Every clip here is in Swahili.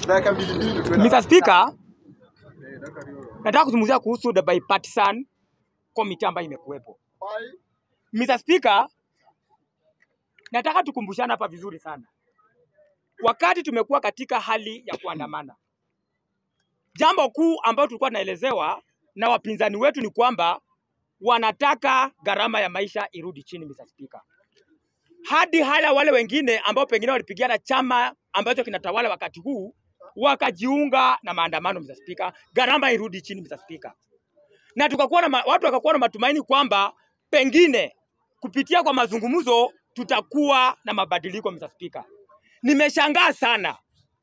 Dakika mbili mbili ndio tuende. Mr. Speaker, nataka kuzungumzia kuhusu the bipartisan committee ambayo imekuwepo. Mr. Speaker, nataka tukumbushane hapa vizuri sana. Wakati tumekuwa katika hali ya kuandamana, jambo kuu ambalo tulikuwa tunaelezewa na wapinzani wetu ni kwamba wanataka gharama ya maisha irudi chini, Mr. Speaker. Hadi hala wale wengine ambao pengine walipigana chama ambacho kinatawala wakati huu wakajiunga na maandamano, Mr. Speaker, gharama irudi chini, Mr. Speaker. Na tukakuwa na ma, watu wakakuwa na matumaini kwamba pengine kupitia kwa mazungumzo tutakuwa na mabadiliko, Mr. Speaker. Nimeshangaa sana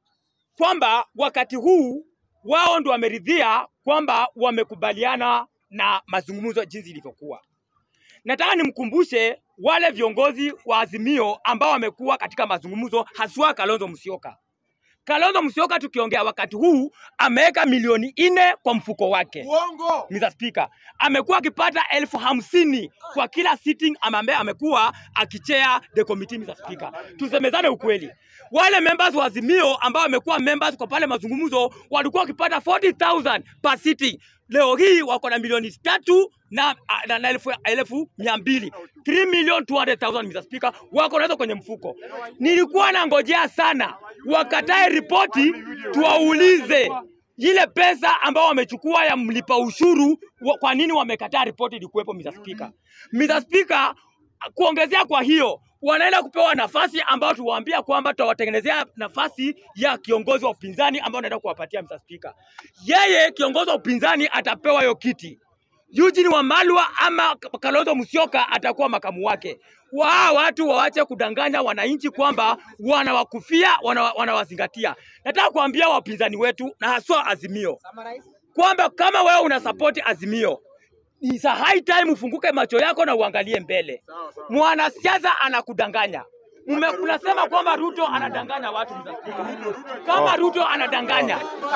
kwamba wakati huu wao ndo wameridhia kwamba wamekubaliana na mazungumzo jinsi ilivyokuwa. Nataka nimkumbushe wale viongozi wa Azimio ambao wamekuwa katika mazungumzo, haswa Kalonzo Musyoka. Kalonzo Musyoka tukiongea wakati huu ameweka milioni nne kwa mfuko wake. Uongo. Mr. Speaker, amekuwa akipata elfu hamsini kwa kila sitting ama ambaye amekuwa akichea the committee, Mr. Speaker. Tusemezane ukweli, wale members wa Azimio ambao wamekuwa members kwa pale mazungumzo walikuwa wakipata 40,000 per sitting. Leo hii wako na milioni tatu na, na, na elfu, elfu mia mbili 3 million 200,000 Mr. Speaker, wako nazo kwenye mfuko. Nilikuwa nangojea sana wakatae ripoti tuwaulize ile pesa ambao wamechukua ya mlipa ushuru wa, kwa nini wamekataa ripoti ilikuwepo Mr. Speaker. Mr. Speaker, kuongezea kwa hiyo wanaenda kupewa nafasi ambao tuwaambia kwamba tutawatengenezea nafasi ya kiongozi wa upinzani ambao wanaenda kuwapatia Mr. Speaker. Yeye kiongozi wa upinzani atapewa hiyo kiti. Eugene Wamalwa ama Kalonzo Musyoka atakuwa makamu wake. Waa watu waache kudanganya wananchi kwamba wanawakufia, wana- wanawazingatia. Nataka kuambia wapinzani wetu na haswa Azimio kwamba kama wewe una support Azimio, it's a high time ufunguke macho yako na uangalie mbele. Mwanasiasa anakudanganya. Mume, unasema kwamba Ruto anadanganya watu. Mr. Speaker. Kama Ruto anadanganya,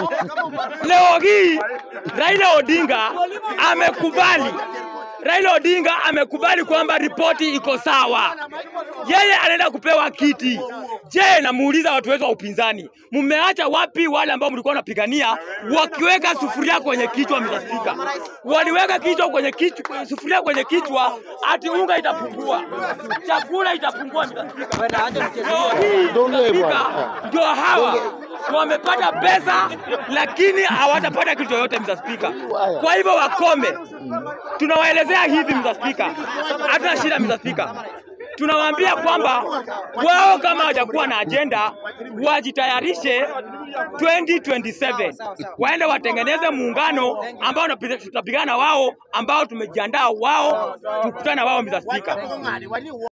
leo hii Raila Odinga amekubali Raila Odinga amekubali kwamba ripoti iko sawa, yeye anaenda kupewa kiti. Je, namuuliza watu wetu wa upinzani, mmeacha wapi wale ambao mlikuwa mnapigania wakiweka sufuria kwenye kichwa? Mr. Speaker, waliweka kichwa kwenye kichwa, sufuria kwenye kichwa, ati unga itapungua, chakula itapungua. Mr. Speaker, leo hii Mr. Speaker, ndio hawa wamepata pesa lakini hawatapata kitu chochote Mr. Speaker. Kwa hivyo wakome. Tunawaelezea hivi Mr. Speaker, hatuna shida Mr. Speaker. Tunawaambia kwamba wao kama hawajakuwa na ajenda wajitayarishe 2027 waende watengeneze muungano ambao tunapi- tutapigana wao, ambao tumejiandaa wao, tukutana wao Mr. Speaker.